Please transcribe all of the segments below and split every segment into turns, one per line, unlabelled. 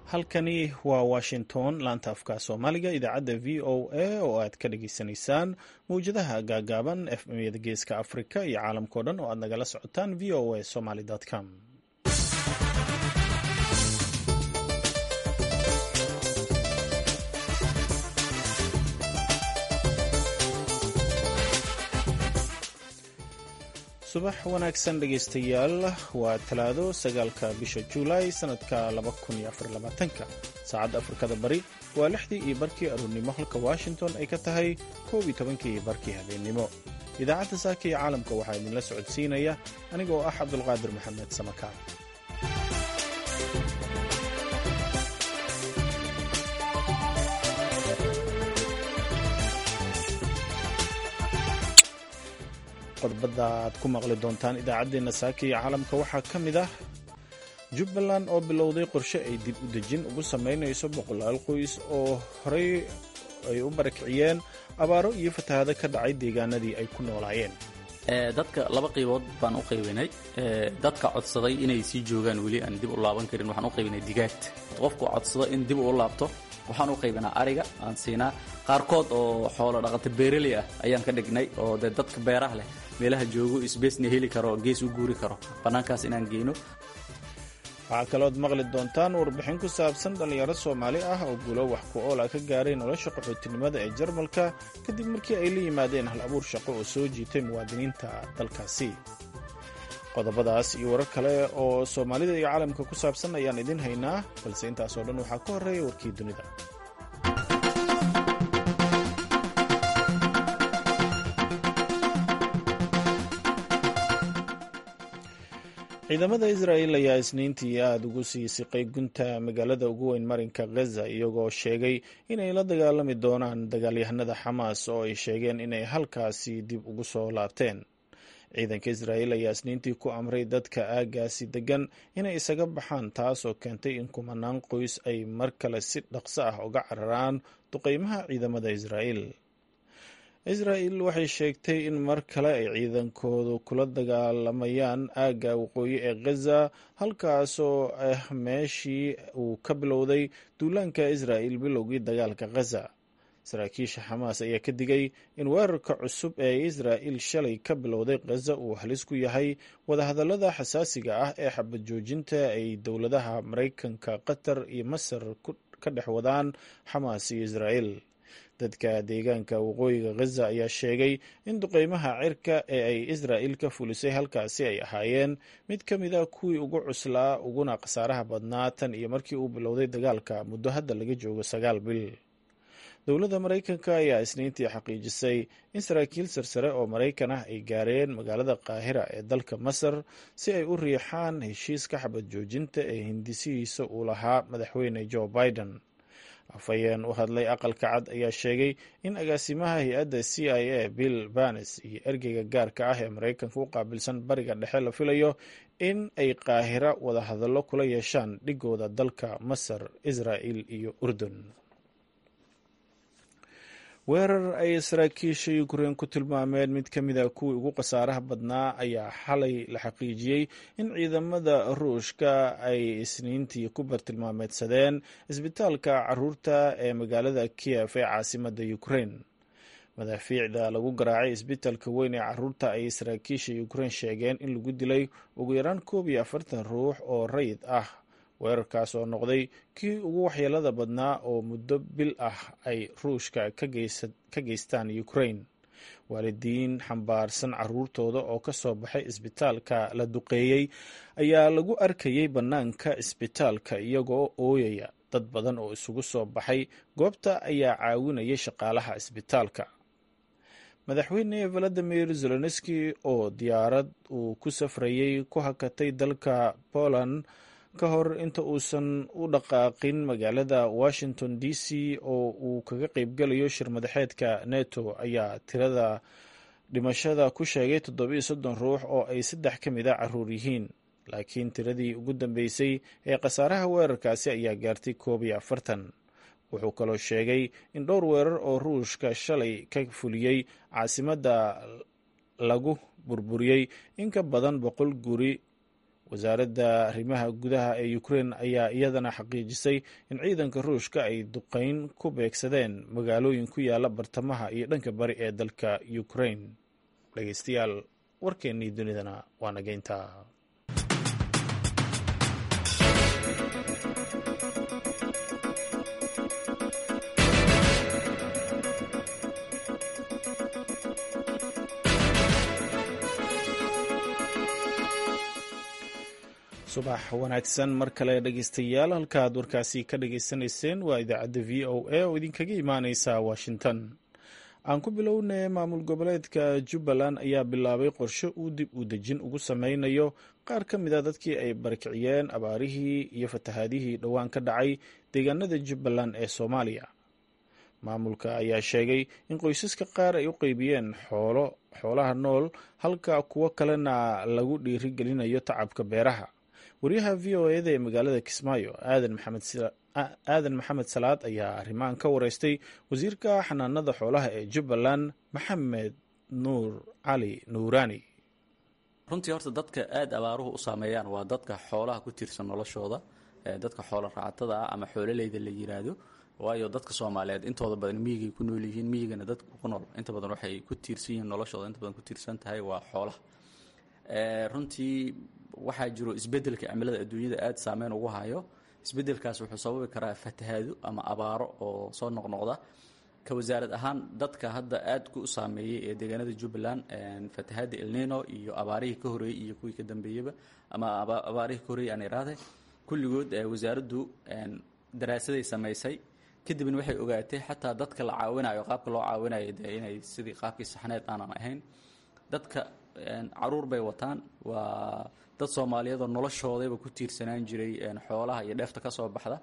halkani waa washington laanta afka soomaaliga idaacadda v o a oo aad ka dhageysanaysaan mawjadaha gaagaaban efmyada geeska afrika iyo caalamkao dhan oo aad nagala socotaan v o a somaly com subax wanaagsan dhegaystayaal waa talaado sagaalka bisha juulaay sanadka ka saacadda afrikada bari waa lixdii iyo barkii aroornimo halka washington ay ka tahay koob iyo tobankii iyo barkii habeennimo idaacadda saaka iyo caalamka waxaa idinla socodsiinaya anigoo ah cabdulqaadir maxamed samaka qodbada aad ku maqli doontaan idaacaddeenna saaka iyo caalamka waxaa ka mid ah jubbaland oo bilowday qorshe ay dib u dejin ugu samaynayso boqolaal qoys oo horey ay u barakiciyeen abaaro iyo fatahaado ka dhacay deegaanadii ay ku noolaayeen
dadka laba qaybood baan u qaybinay dadka codsaday inay sii joogaan weli aan dib u laaban karin waxaan u qaybinay digaagta qofku codsado in dib uu laabto waxaan u qaybinaa ariga aan siinaa qaarkood oo xoolo dhaqata beeraley ah ayaan ka dhignay oo dee dadka beeraha leh meelaha joogo isbeesna heli karo gees u guuri karo bannaankaas inaan geyno
waxaa kalood maqli doontaan warbixin ku saabsan dhallinyaro soomaali ah oo guulo wax ku oola ka gaaray nolosha qaxootinimada ee jarmalka kadib markii ay la yimaadeen hal abuur shaqo oo soo jiitay muwaadiniinta dalkaasi qodobadaas iyo warar kale oo soomaalida iyo caalamka ku saabsan ayaan idin haynaa balse intaasoo dhan waxaa ka horreeya warkii dunida ciidamada israa'el ayaa isniintii aada ugu sii siqay gunta magaalada ugu weyn marinka khaza iyagoo sheegay inay la dagaalami doonaan dagaalyahanada xamaas oo ay sheegeen inay halkaasi dib ugu soo laabteen ciidanka israa'el ayaa isniintii ku amray dadka aagaasi degan inay isaga baxaan taas oo keentay in kumanaan qoys ay mar kale si dhaqso ah uga cararaan duqeymaha ciidamada israa'el israa'el waxay sheegtay in mar kale ay ciidankoodu kula dagaalamayaan aagga waqooyi ee khaza halkaasoo ah meeshii uu ka bilowday duulaanka israa'el bilowgii dagaalka khaza saraakiisha xamaas ayaa ka digay in weerarka cusub ee israa'el shalay ka bilowday khaza uu halis ku yahay wadahadallada xasaasiga ah ee xabad joojinta ay dowladaha maraykanka qatar iyo masar ka dhex wadaan xamaas iyo israa'el dadka deegaanka waqooyiga khaza ayaa sheegay in duqeymaha cirka ee ay israa'el ka fulisay halkaasi ay ahaayeen mid ka mid a kuwii ugu cuslaa uguna khasaaraha badnaa tan iyo markii uu bilowday dagaalka muddo hadda laga joogo sagaal bil dowladda maraykanka ayaa isniintii xaqiijisay in saraakiil sarsare oo maraykan ah ay gaareen magaalada qaahira ee dalka masar si ay u riixaan heshiiska xabad joojinta ee hindisihiisa uu lahaa madaxweyne joe biden afhayeen u hadlay aqalka cad ayaa sheegay in agaasimaha hay-adda c i a bill banes iyo ergeyga gaarka ah ee maraykanka u qaabilsan bariga dhexe la filayo in ay qaahira wadahadallo kula yeeshaan dhigooda dalka masar israa'el iyo urdun weerar ay saraakiisha ukrein ku tilmaameen mid ka mid a kuwii ugu khasaaraha badnaa ayaa xalay la xaqiijiyey in ciidamada ruushka ay isniintii ku bartilmaameedsadeen isbitaalka caruurta ee magaalada kiyef ee caasimadda ukrein madaafiicda lagu garaacay isbitaalka weyn ee caruurta ayay saraakiisha ukrein sheegeen in lagu dilay ugu yaraan koob iyo afartan ruux oo rayid ah weerarkaas oo noqday kii ugu waxyeelada badnaa oo muddo bil ah ay ruushka ka geystaan ukrain waalidiin xambaarsan caruurtooda oo ka soo baxay isbitaalka la duqeeyey ayaa lagu arkayay bannaanka isbitaalka iyagoo ooyaya dad badan oo isugu soo baxay goobta ayaa caawinayay shaqaalaha isbitaalka madaxweyne valadimir zelenski oo diyaarad uu ku safrayey ku hakatay dalka poland ka hor inta uusan u dhaqaaqin magaalada washington d c oo uu kaga qeybgalayo shir madaxeedka neto ayaa tirada dhimashada ku sheegay toddobiyo soddon ruux oo ay saddex ka mid a caruur yihiin laakiin tiradii ugu dambeysay ee khasaaraha weerarkaasi ayaa gaartay koob iyo afartan wuxuu kaloo sheegay in dhowr weerar oo ruushka shalay ka fuliyey caasimadda lagu burburiyey in ka badan boqol guri wasaaradda arrimaha gudaha ee ukrein ayaa iyadana xaqiijisay in ciidanka ruushka ay duqeyn ku beegsadeen magaalooyin ku yaala bartamaha iyo dhanka bari ee dalka ukrein dhegeystayaal warkeennii dunidana waa nageynta subax wanaagsan mar kale dhegeystayaal halkaaad warkaasi ka dhageysanayseen waa idaacadda v o a oo idinkaga imaaneysa washington aan ku bilownay maamul goboleedka jubbaland ayaa bilaabay qorshe uu dib u dejin ugu sameynayo qaar ka mid a dadkii ay barakiciyeen abaarihii iyo fatahaadihii dhowaan ka dhacay deegaanada jubbaland ee soomaaliya maamulka ayaa sheegay in qoysaska qaar ay u qeybiyeen xoolo xoolaha nool halka kuwo kalena lagu dhiirigelinayo tacabka beeraha waryaha v o eda ee magaalada kismaayo aadan maxamed salaad ayaa arrimahan ka wareystay wasiirka xanaanada xoolaha ee jubbaland maxamed nuur cali nuuraani
runtii horta dadka aada abaaruhu u saameeyaan waa dadka xoolaha ku tiirsan noloshooda dadka xoolo raacatada ah ama xoololeyda la yiraahdo waayo dadka soomaaliyeed intooda badan miyigay ku nool yihiin miyigana dadka ku nool inta badan waxay ku tiirsan yihiin noloshooda inta badan ku tiirsan tahay waa xoolaha runtii waxaa jiro isbedelka cimilada adduunyada aada saameyn ugu hayo isbedelkaas wuxuu sababi karaa fatahaado ama abaaro oo soo noqnoqda ka wasaarad ahaan dadka hadda aadka u saameeyey ee deegaanada jubbaland fatahaada elnino iyo abaarihii ka horeeyey iyo kuwii ka dambeeyaba ama abaarihii ka horreeyey aan iraahday kulligood wasaaraddu daraasaday samaysay kadibna waxay ogaatay xataa dadka la caawinayo qaabka loo caawinayo dee inay sidii qaabkii saxneed aanan ahayn dadka caruur bay wataan waa dad soomaaliyeedoo noloshoodayba ku tiirsanaan jiray xoolaha iyo dheefta ka soo baxda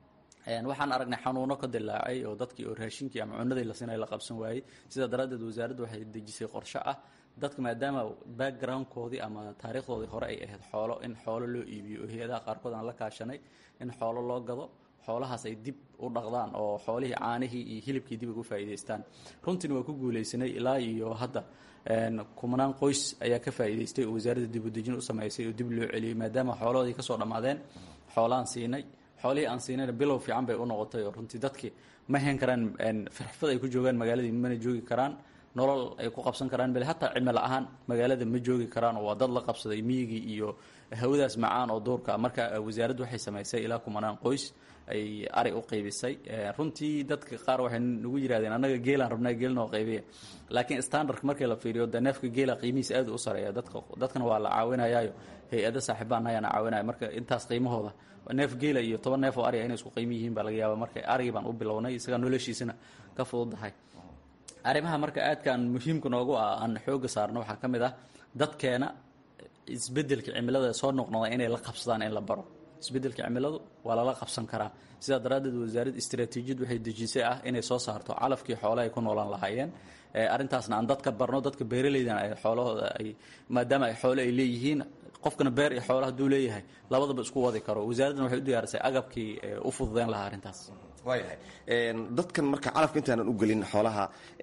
waxaan aragnay xanuuno ka dilaacay oo dadkii oo raashinkii ama cunadii la siinay la qabsan waayey sidaa daraaddeed wasaaraddu waxay dejisay qorshe ah dadka maadaama backgroundkoodii ama taariikhdoodii hore ay ahayd xoolo in xoolo loo iibiyo oo hay-adaha qaarkood aan la kaashanay in xoolo loo gado xoolahaas ay dib u dhaqdaan oo xoolihii caanihii iyo hilibkii dib ugu faa'iidaystaan runtiina waa ku guulaysanay ilaa iyo hadda kumanaan qoys ayaa ka faa'iidaystay oo wasaaradda dib u dejin u samaysay oo dib loo celiyey maadaama xoolahoodii ka soo dhammaadeen xoolaan siinay xoolihii aan siinayna bilow fiican bay u noqotay oo runtii dadkii ma hayn karaan firxfad ay ku joogaan magaaladii mana joogi karaan nolol ay ku qabsan karaan bale hataa cimilo ahaan magaalada ma joogi karaan oo waa dad la qabsaday miyigii iyo hawadaas macaan oo duurka marka wasaaraddu waxay samaysay ilaa kumanaan qoys ay ari u qaybisay runtii dadka qaar waxay nagu yidhahdeen annaga geelaan rabnaa geel noo qaybiya laakiin standardka markii la fiiriyo de neefka geela qiimihiis aad u sareeya dadka dadkana waa la caawinayaayo hay-ada saaxiibaan ayaana caawinaya marka intaas qiimahooda neef geela iyo toban neef oo ariga inay isku qiimo yihiin baa laga yaaba marka arigii baan u bilownay isagaa noloshiisana ka fududahay arrimaha marka aadkaan muhiimka noogu ah aan xooga saarno waxaa ka mid ah dadkeena isbedelka cimilada soo noqnoqda inay la qabsadaan in la baro isbedelka cimiladu waa lala qabsan karaa sidaa daraaddeed wasaaradda istaraatiijiyad waxay dejisay ah inay soo saarto calafkii xoole ay ku noolaan lahaayeen arrintaasna aan dadka barno dadka beeraleydana ay xoolahooda ay maadaama ay xoole ay leeyihiin qofkana beer iyo xoole hadduu leeyahay labadaba isku wadi karo wasaaraddana waxay u diyaarisay agabkii u fududeyn lahaa arrintaas
waayahay dadkan marka calafka intaanan u gelin xoolaha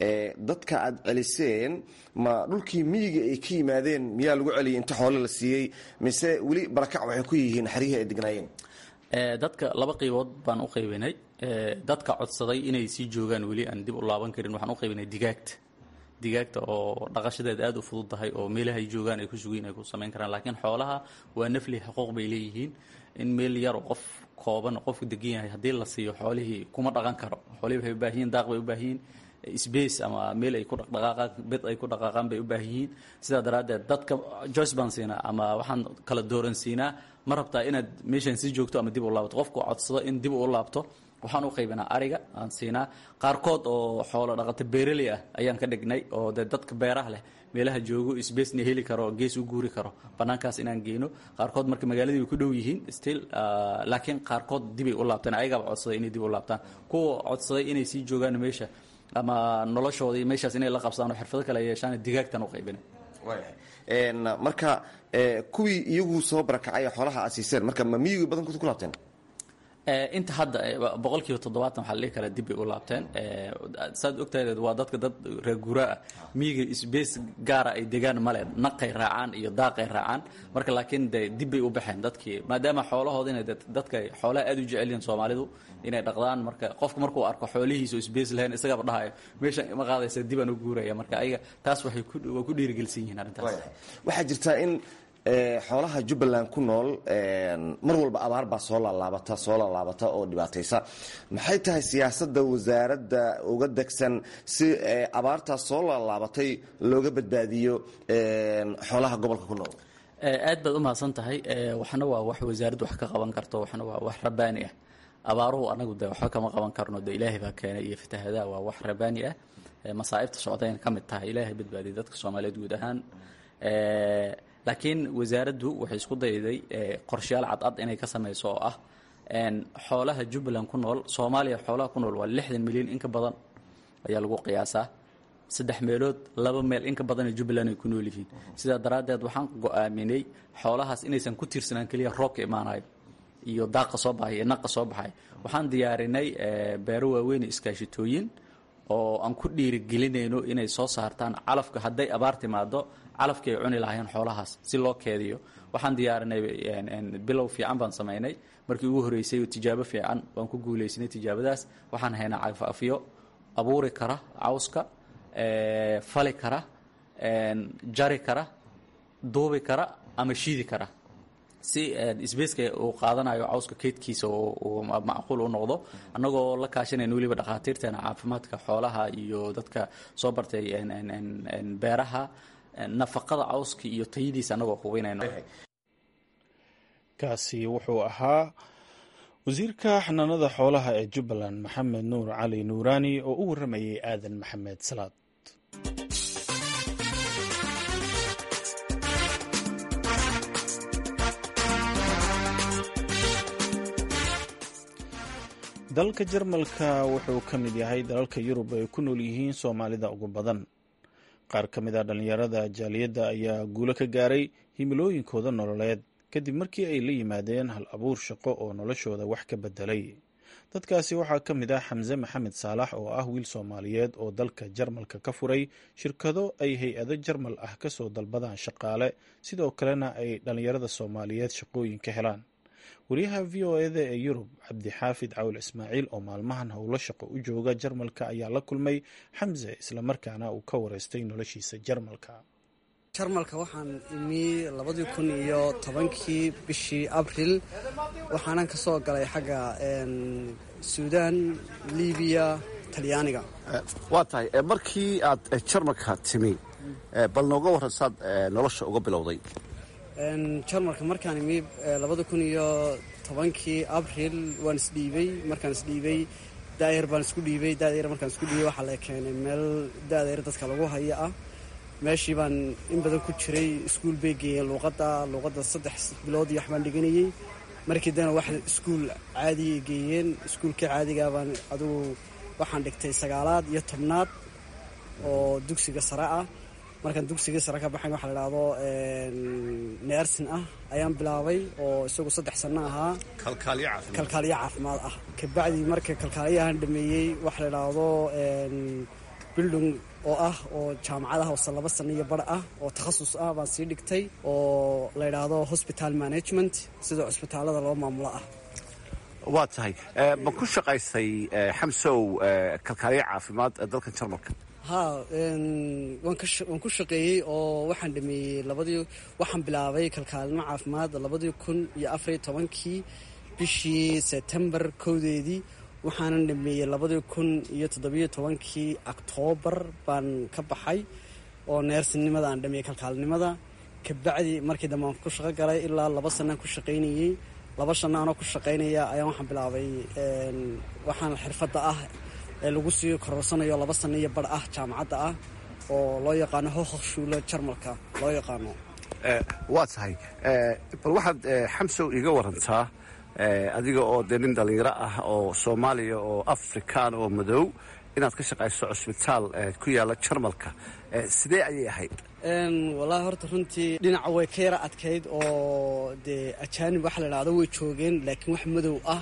dadka aad celiseen ma dhulkii miyiga ay ka yimaadeen miyaa lagu celiyay inta xoole la siiyey mise weli barakac waxay ku yihiin xerihii ay degnaayeen
dadka laba qaybood baan u qaybinay dadka codsaday inay sii joogaan weli aan dib u laaban karin waxaan u qaybinay digaagta digaagta oo dhaqashadeed aada u fududtahay oo meelaha ay joogaan ay ku sugiin ay ku samayn karaan laakiin xoolaha waa nafli xuquuq bay leeyihiin in meel yar oo qof kooban qofku degan yahay haddii la siiyo xoolihii kuma dhaqan karo xoolihii waxay u baahan yihin daaq bay u baahan yihin space ama meel ay ku dhaqdhaqaaqaan bid ay ku dhaqaaqaan bay u baahan yihiin sidaa daraaddeed dadka joyce baan siinaa ama waxaan kala dooran siinaa ma rabtaa inaad meeshaan sii joogto ama dib u laabto qofku codsado in dib u laabto waxaan u qaybinaa ariga aan siinaa qaarkood oo xoolo dhaqato beeraley ah ayaan ka dhignay oo dee dadka beeraha leh meelaha joogo sbacena heli karo gees u guuri karo bannaankaas inaan geyno qaarkood marka magaaladii way ku dhow yihiin still laakiin qaarkood dibay u laabteen ayagaaba codsaday inay dib u laabtaan kuwa codsaday inay sii joogaan meesha ama noloshoodii meeshaas inay la qabsadaan oo xirfado kale yeeshaan digaagtan u qaybinay
waayahay marka kuwii iyagu soo barakacay xoolaha aad siiseen marka ma miyigii badankood ku laabteen
inta hadda boqolkiiba toddobaatan waxaa la dhihi karaa dib bay u laabteen saad ogtahay waa dadka dad reer guuraa ah miyiga isbees gaara ay degaan male naqay raacaan iyo daaqay raacaan marka laakiin de dib bay u baxeen dadkii maadaama xoolahooda inay dadka xoolaha aad u jecel yihiin soomaalidu inay dhaqdaan marka qofka markuu arko xoolihiisa oo isbees lahayn isagaba dhahayo meesha ma qaadaysa dibaan u guuraya marka ayaga taas waxay waa ku dhiirigelsan yihiin arrintaas
waxaa jirtaa in xoolaha jubbaland ku nool mar walba abaar baa soo laalaabata soo laalaabata oo dhibaataysa maxay tahay siyaasadda wasaaradda uga degsan si abaartaas soo laalaabatay looga badbaadiyo xoolaha gobolka ku nool
aad baad u mahadsan tahay waxna waa wax wasaaraddu wax ka qaban karto waxna waa wax rabaani ah abaaruhu anagu de waxba kama qaban karno de ilaahay baa keenay iyo fatahadaa waa wax rabaani ah masaa'ibta socdayna ka mid tahay ilaahay badbaadiyay dadka soomaaliyeed guud ahaan laakiin wasaaraddu waxay isku dayday qorshayaal cadcad inay ka samayso oo ah xoolaha jubbaland ku nool soomaaliya xoolaha ku nool waa lixdan milyan in ka badan ayaa lagu qiyaasaa saddex meelood laba meel in ka badan ee jubbaland ay ku nool yihiin sidaa daraaddeed waxaan go-aaminay xoolahaas inaysan ku tiirsanaan keliya roobka imaanayo iyo daaqa soo baxay iyo naqa soo baxay waxaan diyaarinay beero waaweyn iskaashitooyin oo aan ku dhiirigelinayno inay soo saartaan calafka hadday abaar timaado calafkii ay cuni lahaayeen xoolahaas si loo keediyo waxaan diyaarinay bilow fiican baan samaynay markii ugu horreysay tijaabo fiican waan ku guulaysanay tijaabadaas waxaan haynaa cagafafyo abuuri kara cawska fali kara jari kara duubi kara ama shiidi kara si sbaceka uu qaadanayo cawska keydkiisa uu macquul u noqdo annagoo la kaashanayna weliba dhakhaatiirteena caafimaadka xoolaha iyo dadka soo bartay beeraha nafaqada cawska iyo tayadiisa annagoo hubinayno
kaasi wuxuu ahaa wasiirka xanaanada xoolaha ee jubbaland maxamed nuur cali nuuraani oo u warramayay aadan maxamed salaad dalka jarmalka wuxuu ka mid yahay dalalka yurub ay ku nool yihiin soomaalida ugu badan qaar ka mid a dhallinyarada jaaliyadda ayaa guulo ka gaaray himilooyinkooda nololeed kadib markii ay la yimaadeen hal abuur shaqo oo noloshooda wax ka bedelay dadkaasi waxaa ka mid ah xamse maxamed saalax oo ah wiil soomaaliyeed oo dalka jarmalka ka furay shirkado ay hay-ado jarmal ah kasoo dalbadaan shaqaale sidoo kalena ay dhallinyarada soomaaliyeed shaqooyin ka helaan wariyaha v o eda ee yurub cabdixaafid cawl ismaaciil oo maalmahan howlo shaqo u jooga jarmalka ayaa la kulmay xamse islamarkaana uu ka wareystay noloshiisa jarmalka
jarmalka waxaan imi labadii kun iyo tobankii bishii abril waxaanan ka soo galay xagga suudaan libiya talyaaniga
waa tahay markii aad jarmalka timi bal nooga warran saad nolosha uga bilowday
jarmalka markaan imi labada kun iyo tobankii abril waan isdhiibay markaan isdhiibay daayar baan isku dhiibay daayar markaan isku dhiibay waxaa la keenay meel daadayar dadka lagu haya ah meeshii baan in badan ku jiray iskuul bay geeyeen luuqadda luuqadda saddex bilood iyo waxbaan dhiganayey markii dana wax iskuul caadiya geeyeen iskuulkii caadigaa baan adugu waxaan dhigtay sagaalaad iyo tobnaad oo dugsiga sare ah markaan dugsigii sare ka baxayn waxa la idhaahdo neersin ah ayaan bilaabay oo isagu saddex sanno ahaa kalkaaliyo caafimaad ah kabacdii marka kalkaaliyahan dhameeyey waxa la idhaahdo bildung oo ah oo jaamacadaha ose laba sanno iyo bar ah oo takhasus ah baan sii dhigtay oo la idhaahdo hospital management sida cusbitaalada loo maamulo ah
waa tahay ma ku shaqaysay xamsow kalkaaliyo caafimaad dalka jarmalka
ha waan ku shaqeeyey oo waxaan dhameeyey labadii waxaan bilaabay kalkaalimo caafimaad labadii kun iyo afariyo tobankii bishii sebtembar kowdeedii waxaanan dhameeyey labadii kun iyo toddobiyo tobankii oktoobar baan ka baxay oo neersinimada aan dhameeyey kalkaalinimada kabacdi markii dambe aan ku shaqo galay ilaa laba sanaan ku shaqaynayey laba shanna anoo ku shaqaynaya ayaan waxaan bilaabay waxaan xirfadda ah ee lagu sii kororsanayo laba sanno iyo bar ah jaamacadda ah oo loo yaqaano hohokshuulo jarmalka loo yaqaano
waa tahay bal waxaad xamsow iiga warantaa adiga oo dee nin dhallinyaro ah oo soomaaliya oo afrikaan oo madow inaad ka shaqayso cusbitaal ku yaalla jarmalka sidee ayay ahayd
wallaahi horta runtii dhinaca way ka yara adkayd oo dee ajaanib waxa la idhahdo way joogeen laakiin wax madow ah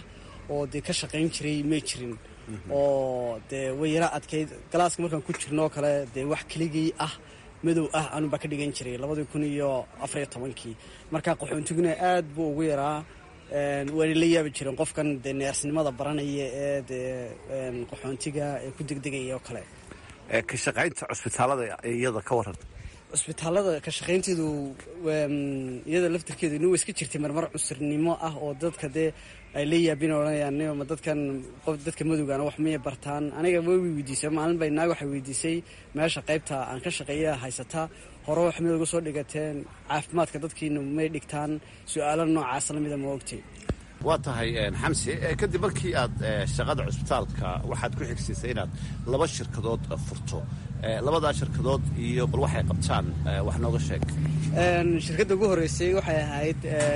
oo dee ka shaqayn jiray may jirin oo dee way yara adkayd galaaska markaan ku jirno oo kale dee wax keligii ah madow ah anubaa ka dhigan jiray labadii kun iyo afariyo tobankii marka qaxoontiguna aad buu ugu yaraa waana la yaabi jireen qofkan dee neersnimada baranaya ee dee qaxoontiga ee ku degdegaya oo kale
ka shaqaynta cusbitaalada iyada ka waran
cusbitaalada ka shaqaynteedu iyada laftirkeedu ina wa iska jirtay marmar cusurnimo ah oo dadka dee ay la yaabin odhanayaan ma dadkan dadka madowgaana wax miyay bartaan aniga way weydiisay maalin bay naag waxay weydiisay meesha qaybta aan ka shaqeeya haysataa hore wax mid uga soo dhigateen caafimaadka dadkiina may dhigtaan su-aalo noocaas lamida ma ogtay
waa tahay xamsi kadib markii aad shaqada cusbitaalka waxaad ku xigsiisay inaad laba shirkadood furto labadaa shirkadood iyo bal waxay qabtaan wax nooga sheeg
shirkadda ugu horreysay waxay ahayd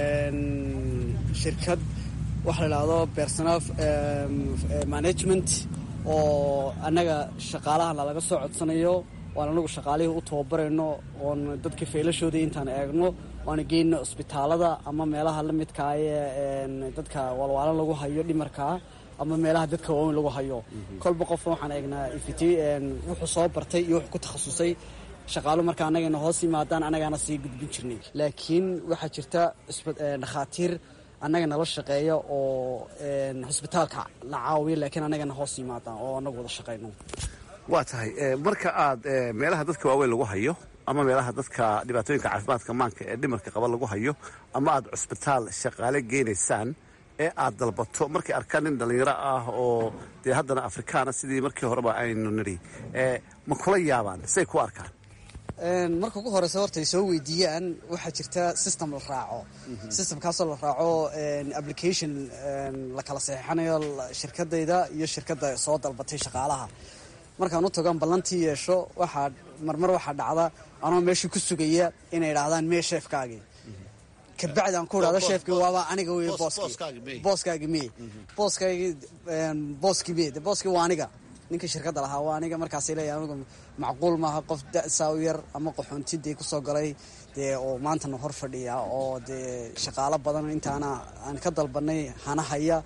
shirkad waxa la idhaahdo personal management oo annaga shaqaalahana laga soo codsanayo oan anagu shaqaalihii u tababarayno oon dadka faylashoodii intaan eegno oana geyno cusbitaalada ama meelaha la midkaa ee dadka walwaalan lagu hayo dhimarkaa ama meelaha dadka waaweyn lagu hayo kolba qofka waxaan eegnaa wuxuu soo bartay iyo wuxuu ku takhasusay shaqaalo marka annagana hoos yimaadaan annagaana sii gudbin jirnay laakiin waxaa jirta dhakhaatiir annaga nala shaqeeya oo hosbitaalka la caawiya laakiin annagana hoos yimaadaan oo annagu wada shaqayno
waa tahay marka aad meelaha dadka waaweyn lagu hayo ama meelaha dadka dhibaatooyinka caafimaadka maanka ee dhimarka qaba lagu hayo ama aad cusbitaal shaqaale geynaysaan ee aad dalbato markay arkaan nin dhallinyaro ah oo dee haddana afrikaana sidii markii horeba aynu nidhi ma kula yaabaan say ku arkaan
marka ugu horeysa horta ay soo weydiiyaan waxaa jirta system la raaco systemkaasoo la raaco application la kala saxiixanayo shirkadayda iyo shirkadda soo dalbatay shaqaalaha markaan u tagoan ballantii yeesho waxaa marmar waxaa dhacda anoo meeshii ku sugaya inay idhaahdaan mee sheefkaagii kabacdi aan ku idhahdo sheefkii waaba aniga wey booskii booskaagi mee booskaagi booskii mee de booskii waa aniga ninkii shirkadda lahaa waa aniga markaasay leeyahay anigu macquul maaha qof da-saa u yar ama qaxoonti dee kusoo galay dee oo maantana hor fadhiya oo dee shaqaalo badan intaana aan ka dalbanay hana haya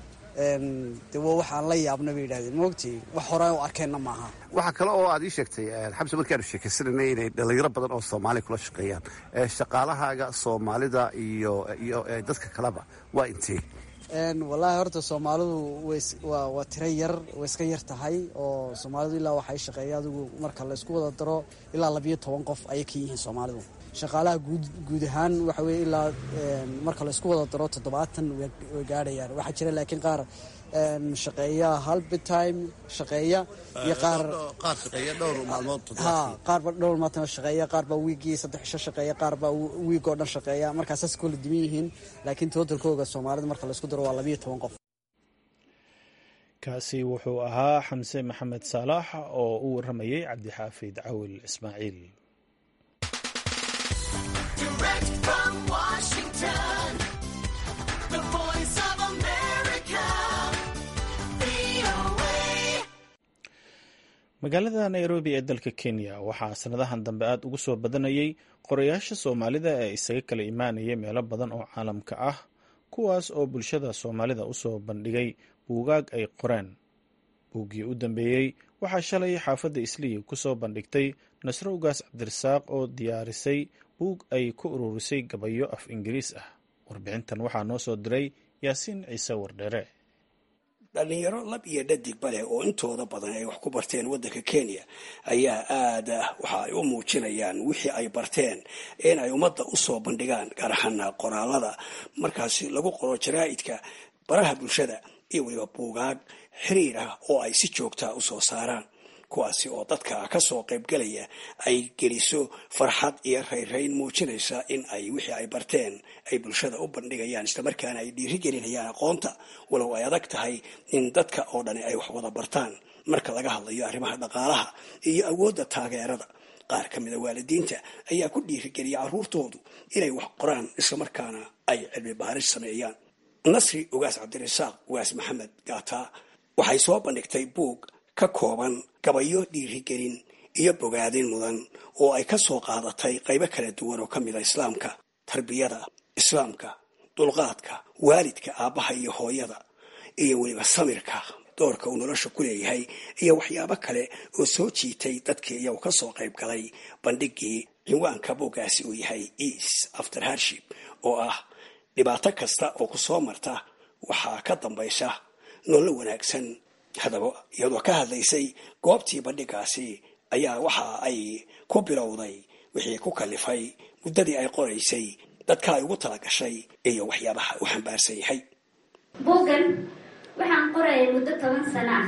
de waa waxaan la yaabna bay yidhahdeen maogtay wax hore u arkeenna maaha
waxaa kale oo aad ii sheegtay xamse markaanu sheekaysananay inay dhallinyaro badan oo soomaaliya kula shaqeeyaan shaqaalahaaga soomaalida iyo iyo dadka kaleba waa intee
wallaahi horta soomaalidu waa tiro yar way iska yar tahay oo soomaalidu ilaa waxay shaqeeya adigu marka laysku wada daro ilaa labiyo toban qof ayay ka yihiin soomaalidu shaqaalaha guud ahaan waxa weye ilaa marka laysku wada daro toddobaatan way gaadhayaan waxaa jira laakiin qaar shaqeeya halbitime shaqeeya iyo qaar ha qaarba dhowr maalmood shaqeeya qaarbaa wiigii saddex isho shaqeeya qaarbaa wiig oo dhan shaqeeya markaa saas koola diman yihiin laakiin tootalkooga soomaalida marka laysku daro waa labiyo toban qof
kaasi wuxuu ahaa xamse maxamed saalax oo u waramayay cabdixaafid cawil ismaaciil magaalada nairobi ee dalka kenya waxaa sanadahan dambe aada ugu soo badanayay qorayaasha soomaalida ee isaga kala imaanaya meelo badan oo caalamka ah kuwaas oo bulshada soomaalida usoo bandhigay buugaag ay qoreen buuggii u dambeeyey waxaa shalay xaafadda isliya kusoo bandhigtay nasro ugaas cabdirasaaq oo diyaarisay buug ay ku ururisay gabayo af ingiriis ah warbixintan waxaa noo soo diray yaasiin ciise wardheere
dhallinyaro lab iyo dhadigba leh oo intooda badan ay wax ku barteen waddanka kenya ayaa aada waxa ay u muujinayaan wixii ay barteen in ay ummadda u soo bandhigaan gaar ahaana qoraalada markaasi lagu qoro jaraa'idka baraha bulshada iyo weliba buugaag xiriir ah oo ay si joogtaa u soo saaraan kuwaasi oo dadka kasoo qaybgalaya ay geliso farxad iyo rayrayn muujinaysa in ay wixii ay barteen ay bulshada u bandhigayaan islamarkaana ay dhiirigelinayaan aqoonta walow ay adag tahay in dadka oo dhani ay wax wada bartaan marka laga hadlayo arrimaha dhaqaalaha iyo awoodda taageerada qaar ka mida waalidiinta ayaa ku dhiirigeliya carruurtoodu inay wax qoraan islamarkaana ay cilmi baaris sameeyaan nasri ugaas cabdirasaaq ugaas maxamed gaataa waxay soo bandhigtay buug ka kooban gabayo dhiirigelin iyo bogaadin mudan oo ay ka soo qaadatay qaybo kala duwan oo ka mida islaamka tarbiyada islaamka dulqaadka waalidka aabbaha iyo hooyada iyo weliba samirka doorka uu nolosha ku leeyahay iyo waxyaabo kale oo soo jiitay dadkii iyagu ka soo qayb galay bandhigii cinwaanka buuggaasi uu yahay eas after harship oo ah dhibaato kasta oo ku soo marta waxaa ka dambaysa nololo wanaagsan haddaba iyadoo ka hadlaysay goobtii bandhigaasi ayaa waxa ay ku bilowday wixii ku kalifay muddadii ay qoraysay dadka ay ugu tala gashay iyo waxyaabaha u xambaarsan yahay
buuggan waxaan qorayay muddo toban sano ah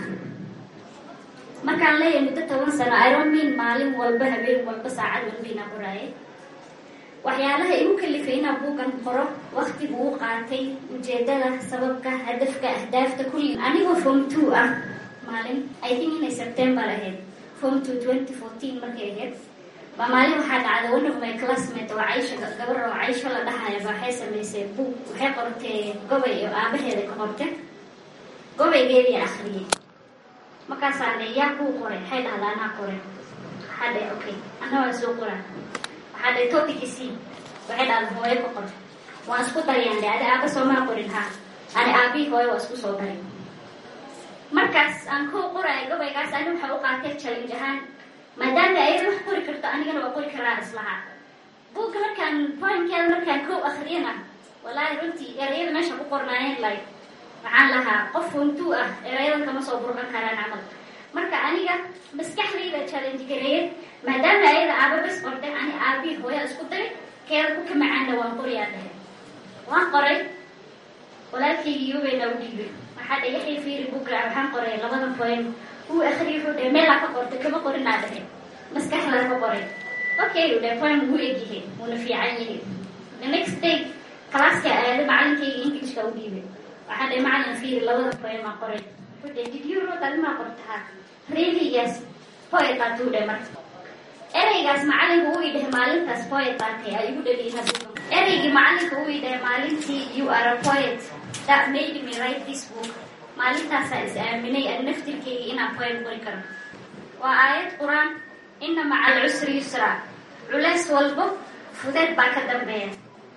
markaan leeyahay muddo toban sano ironmin maalin walba habeen walba saacad walba inaa qoraaye waxyaalaha igu kalifay inaa buuggan qoro wakti buu u qaatay ujeedada sababka hadafka ahdaafta kulli anigoo form two ah maalin i think inay september ahayd form two twenty fourteen markay ahayd baa maalin waxaa dhacday one of my classmate oo caysha gabar oo caysho la dhahaya ba waxay samaysay buug waxay qortay gobay oo aabaheeda ka qortay gobaygeedii akriyay markaasaa dhe yaa kuu qoray waxay dhahdaa anaa qoray waxaa dhe okay ana waa soo qoraa waxaa dhe topicisi waxay dhahdaa hooyo ka qor waan isku dariyaan dhe adi aaba soomaa qorin ha ani aabii hooyo waa isku soo darin markaas aan kow qoraayo gobaygaas ani waxaa u qaatay challenge ahaan maadaama ayada wax qori karto anigana waa qori karaa islahaa buugga markaan poinkeeda markaan kow akriyana walaahi runtii erayada meesha ku qornaayeen like waxaan lahaa qof funtuu ah erayadan kama soo burqan karaan camal marka aniga maskaxdayda challenge gareeyay maadaama ayada aaba bas qortay ani aabii hooya isku daray keeda ku ka macaana waan qoriyaa dhahay waan qoray walaalkaygii yubeyna u dhiibay waxaa dhe yaxay fiiri bugra waxaan qoray labada point uu akhriya wuxuu dhahay meelaa ka qortay kama qorinaa dhahay maskaxdaa ka qoray okay u dhahay point wuu egyahay wuuna fiican yahay the next day calaaska aada macalinkayga englishka u dhiibay waxaa dhahay macalin fiiri labada point maa qoray wuxuu dhahay did you wrote adimaa qortaa really yes poet aa tuu dhahay marka ereygaas macalinka uu idhahay maalintaas poet baatay ay igu dhaliyin haduuka ereygii macalinka uu idhahay maalintii you are a poet that made me write this book maalintaasaa is aaminay an naftirkeyga inaan poet qori karo waa aayad qur-aan ina maca alcusri yusra culeys walbo fudeed baa ka dambeeya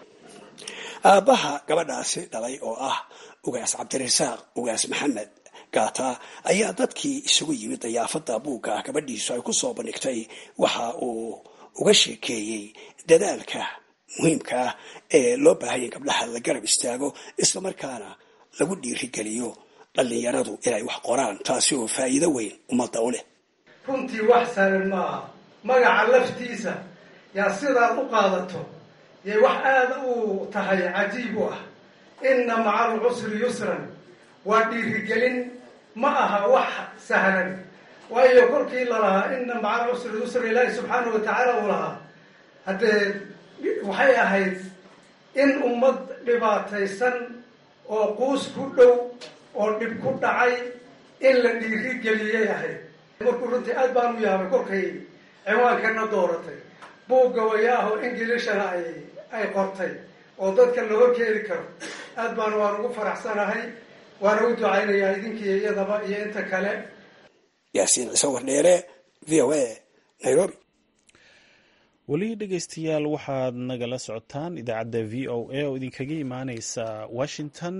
aabbaha gabadhaasi dhalay oo ah ugaas cabdirasaaq ugaas maxamed gaata ayaa dadkii isugu yimid dayaafada buugga gabadhiisu ay ku soo bandhigtay waxa uu uga sheekeeyey dadaalka muhiimka ah ee loo baahaya in gabdhaha la garab istaago islamarkaana lagu dhiirigeliyo dhallinyaradu inay wax qoraan taasi oo faa'iido weyn ummadda u leh
runtii wax sahlan maaha magaca laftiisa yaa sidaad u qaadato yay wax aada u tahay cajiib u ah inna maca alcusri yusran waa dhiirigelin ma aha wax sahlan waayo kolkii lalahaa inna maca alcusri yusra ilaahi subxaanahu watacaala uu lahaa haddee waxay ahayd in ummad dhibaataysan oo quus ku dhow oo dhib ku dhacay in la dhiirigeliyay ahayd markuu runtii aad baan u yaabay kolkay ciwaankana dooratay buugga wayaaho ingilishana ay ay qortay oo dadka la horkeedi karo aad baan waan ugu faraxsanahay waana u ducaynayaa idinkiiyo iyadaba iyo inta kale
yaasiin ciise wardheere v o a nairobi
weli dhegeystayaal waxaad nagala socotaan idaacadda v o a oo idinkaga imaaneysa washington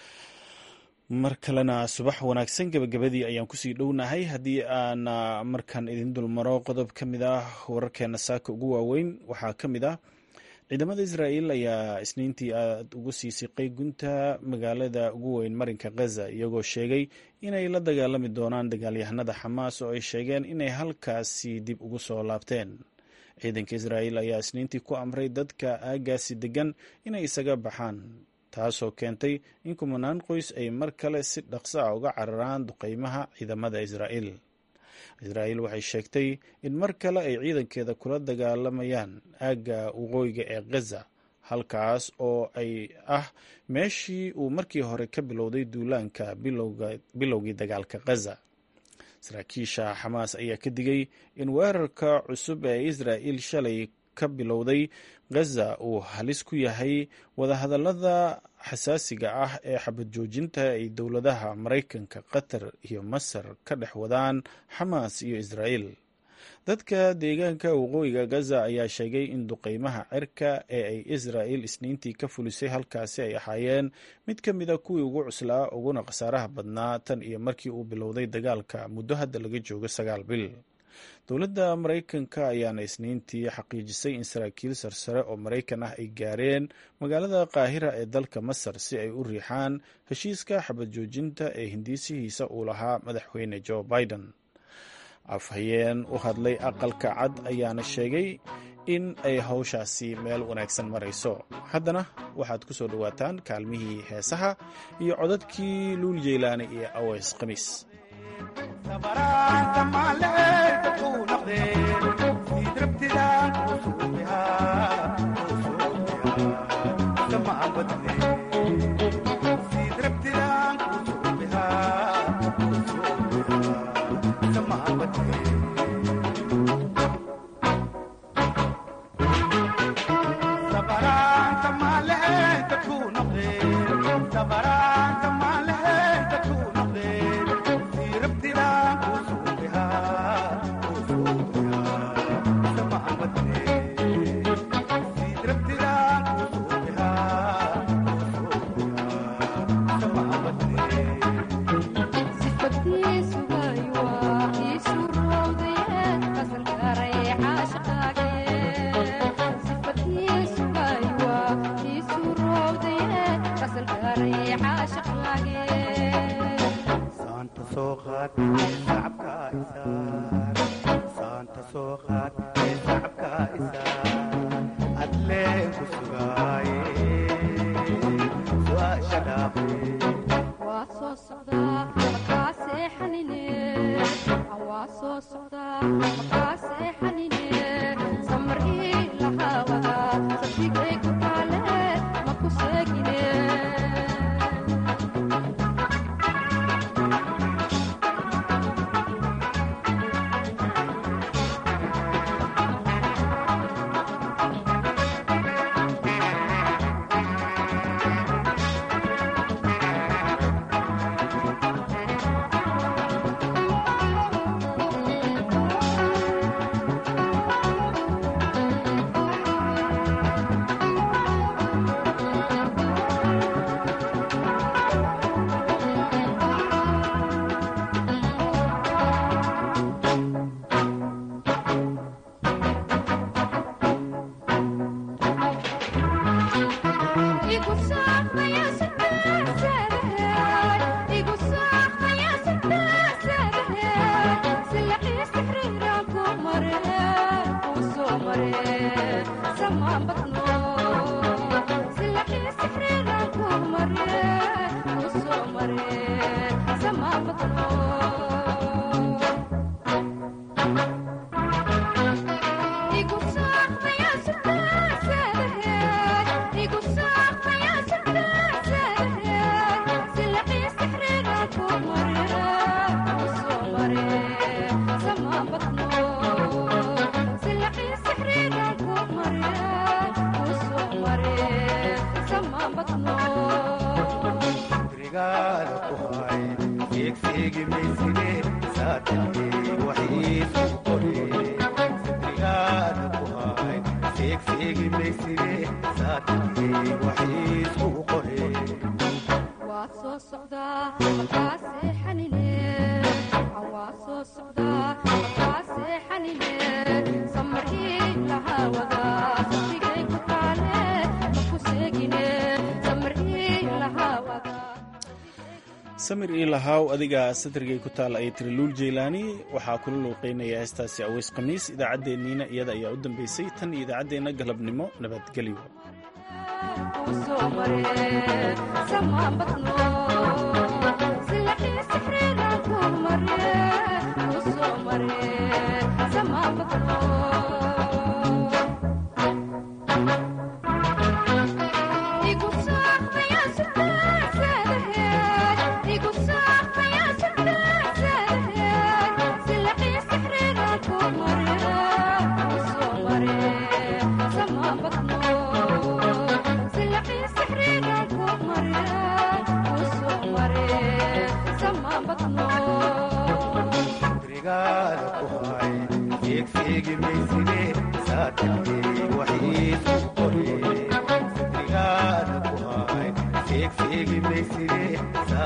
mar kalena subax wanaagsan gebagabadii ayaan kusii dhownahay haddii aan markan idin dulmaro qodob ka mid ah wararkeena saaka ugu waaweyn waxaa ka mid ah ciidamada israa'iil ayaa isniintii aada ugu sii siqay gunta magaalada ugu weyn marinka khaza iyagoo sheegay inay la dagaalami doonaan dagaalyahanada xamaas oo ay sheegeen inay halkaasi dib ugu soo laabteen ciidanka israa'iil ayaa isniintii ku amray dadka aagaasi degan inay isaga baxaan taasoo keentay in kumanaan qoys ay mar kale si dhaqso ah uga cararaan duqeymaha ciidamada israa'iil israa'iil waxay sheegtay in mar kale ay ciidankeeda kula dagaalamayaan aagga waqooyiga ee khaza halkaas oo ay ah meeshii uu markii hore ka bilowday duulaanka bilowgii dagaalka khaza saraakiisha xamaas ayaa ka digay in weerarka cusub ee israa'iil shalay ka bilowday khaza uu halis ku yahay wadahadallada xasaasiga ah ee xabad joojinta ay dowladaha maraykanka qatar iyo masar ka dhex wadaan xamaas iyo israa'iil dadka deegaanka waqooyiga gaza ayaa sheegay in duqeymaha cirka ee ay israa'il isniintii ka fulisay halkaasi ay ahaayeen mid ka mida kuwii ugu cuslaa uguna khasaaraha badnaa tan iyo markii uu bilowday dagaalka muddo hadda laga joogo sagaal bil dowladda maraykanka ayaana isniintii xaqiijisay in saraakiil sarsare oo maraykan ah ay gaareen magaalada qaahira ee dalka masar si ay u riixaan heshiiska xabad joojinta ee hindiisihiisa uu lahaa madaxweyne joe biden afhayeen u hadlay aqalka cad ayaana sheegay in ay hawshaasi meel wanaagsan marayso haddana waxaad ku soo dhowaataan kaalmihii heesaha iyo codadkii luul jeylaani iyo aweys khamiis samir ii lahaw adiga satargay ku taal ay tiri luul jeylaani waxaa kula luuqeynaya heestaasi aweys khamiis idaacaddeenniina iyada ayaa u dambeysay tan iyo idaacaddeenna galabnimo nabadgelyo
Maria, seegseegi mayside saatirkii waxiisu qore sadrigaada ku hay seegseegi mayside